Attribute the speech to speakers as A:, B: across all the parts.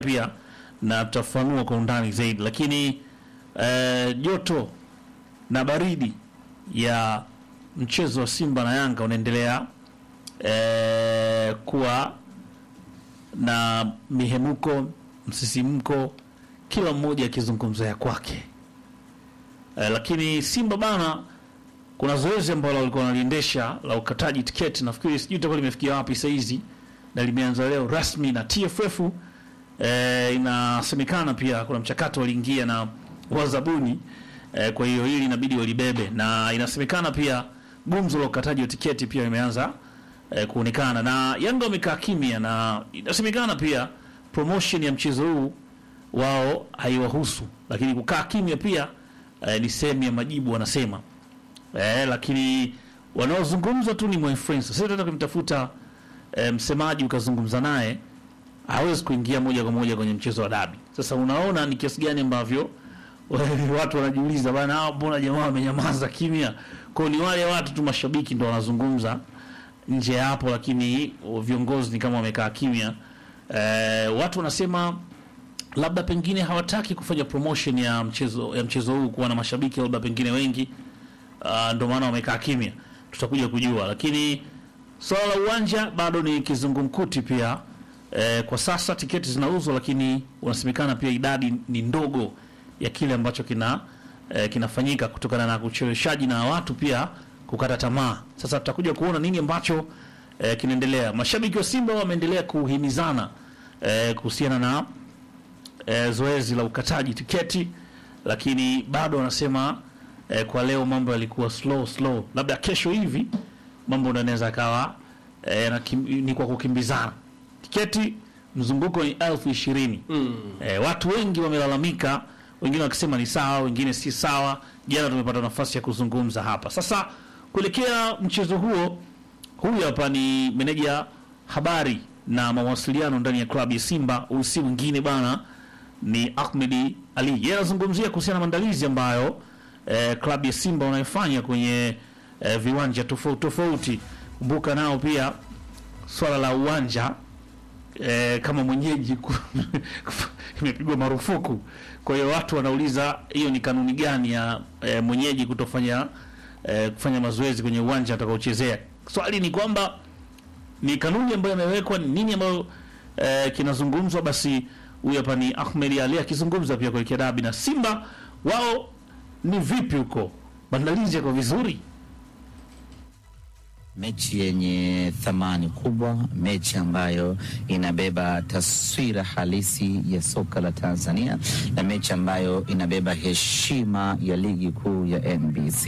A: pia na tutafanua kwa undani zaidi, lakini eh, joto na baridi ya mchezo wa Simba na Yanga unaendelea eh, kuwa na mihemuko, msisimko, kila mmoja akizungumza ya kwake eh, lakini Simba bana, kuna zoezi ambalo walikuwa wanaliendesha la ukataji tiketi, nafikiri sijui itakuwa limefikia wapi saa hizi, na limeanza leo rasmi na TFF. Eh, inasemekana pia kuna mchakato waliingia na wazabuni eh, kwa hiyo hili inabidi walibebe, na inasemekana pia gumzo la ukataji wa tiketi pia imeanza eh, kuonekana na Yanga wamekaa kimya, na inasemekana pia promotion ya mchezo huu wao haiwahusu, lakini kukaa kimya pia eh, ni sehemu ya majibu wanasema eh, lakini wanaozungumza tu ni influencer. Sasa tunataka kumtafuta eh, msemaji ukazungumza naye, hawezi kuingia moja kwa moja kwenye mchezo wa dabi. Sasa unaona ni kiasi gani ambavyo watu wanajiuliza bana, hao mbona jamaa wamenyamaza kimya? Kwa hiyo ni wale watu tu mashabiki ndo wanazungumza nje ya hapo, lakini viongozi ni kama wamekaa kimya. Eh, watu wanasema labda pengine hawataki kufanya promotion ya mchezo ya mchezo huu kuwa na mashabiki labda pengine wengi, uh, ndio maana wamekaa kimya. Tutakuja kujua, lakini swala la uwanja bado ni kizungumkuti pia. Eh, kwa sasa tiketi zinauzwa, lakini unasemekana pia idadi ni ndogo ya kile ambacho kina eh, kinafanyika kutokana na ucheleweshaji na watu pia kukata tamaa. Sasa tutakuja kuona nini ambacho eh, kinaendelea. Mashabiki wa Simba wameendelea kuhimizana eh, kuhusiana na eh, zoezi la ukataji tiketi, lakini bado wanasema eh, kwa leo mambo yalikuwa slow slow, labda kesho hivi mambo ndo yanaweza kawa eh, na kim, ni kwa kukimbizana. Tiketi mzunguko ni elfu ishirini. Eh, watu wengi wamelalamika, wengine wakisema ni sawa, wengine si sawa. Jana tumepata nafasi ya kuzungumza hapa. Sasa kuelekea mchezo huo, huyu hapa ni meneja habari na mawasiliano ndani ya klabu ya Simba. Huyu si mwingine bana, ni Ahmed Ali. Yeye anazungumzia kuhusiana na maandalizi ambayo eh, klabu ya Simba wanayofanya kwenye eh, viwanja tofauti tofauti. Kumbuka nao pia swala la uwanja eh, kama mwenyeji ku- imepigwa marufuku. Kwa hiyo watu wanauliza hiyo ni kanuni gani ya eh, mwenyeji kutofanya eh, kufanya mazoezi kwenye uwanja atakaochezea. Swali ni kwamba ni kanuni ambayo imewekwa, ni nini ambayo eh, kinazungumzwa? Basi huyu hapa ni Ahmed Ali akizungumza pia kuelekea dabi na Simba. Wao ni vipi huko, maandalizi yako vizuri?
B: mechi yenye thamani kubwa, mechi ambayo inabeba taswira halisi ya soka la Tanzania na mechi ambayo inabeba heshima ya ligi kuu ya NBC.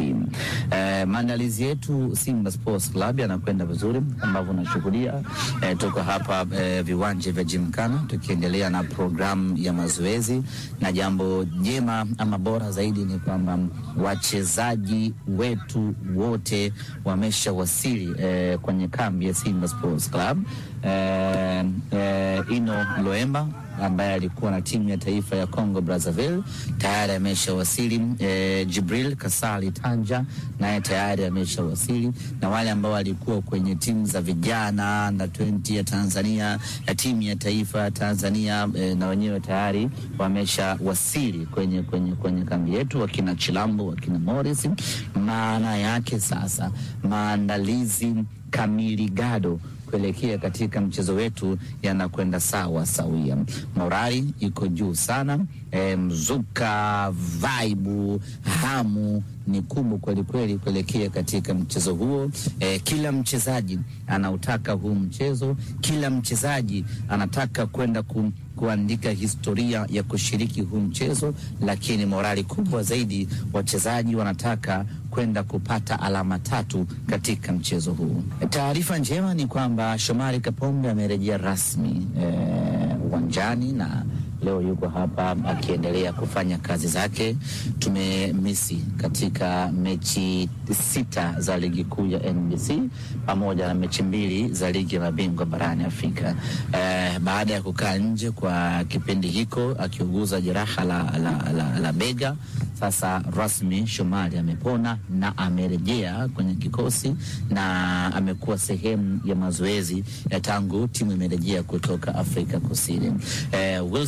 B: Eh, maandalizi yetu Simba Sports Club yanakwenda vizuri ambavyo unashuhudia. Eh, tuko hapa eh, viwanja vya Jimkana tukiendelea na programu ya mazoezi, na jambo jema ama bora zaidi ni kwamba wachezaji wetu wote wameshawasili eh, kwenye kambi ya Simba Sports Club. Eh, eh, Ino Loemba ambaye alikuwa na timu ya taifa ya Congo Brazzaville tayari ameshawasili. Eh, Jibril Kasali Tanja naye tayari ameshawasili, na wale ambao walikuwa kwenye timu za vijana na 20 ya Tanzania na timu ya taifa ya Tanzania eh, na wenyewe tayari wameshawasili kwenye, kwenye, kwenye kambi yetu, wakina Chilambo wakina Morris. Maana yake sasa maandalizi kamili gado kuelekea katika mchezo wetu yanakwenda sawa sawia. Morali iko juu sana e, mzuka vaibu hamu ni kubwa kweli kweli kuelekea katika mchezo huo. E, kila mchezaji anautaka huu mchezo, kila mchezaji anataka kwenda ku, kuandika historia ya kushiriki huu mchezo, lakini morali kubwa zaidi, wachezaji wanataka kwenda kupata alama tatu katika mchezo huu. Taarifa njema ni kwamba Shomari Kapombe amerejea rasmi uwanjani na leo yuko hapa akiendelea kufanya kazi zake. Tumemisi katika mechi sita za ligi kuu ya NBC pamoja na mechi mbili za ligi ya mabingwa barani Afrika. Eh, baada ya kukaa nje kwa kipindi hiko akiuguza jeraha la, la, la, la bega, sasa rasmi Shomari amepona na amerejea kwenye kikosi na amekuwa sehemu ya mazoezi ya tangu timu imerejea kutoka Afrika Kusini. Eh, Wilson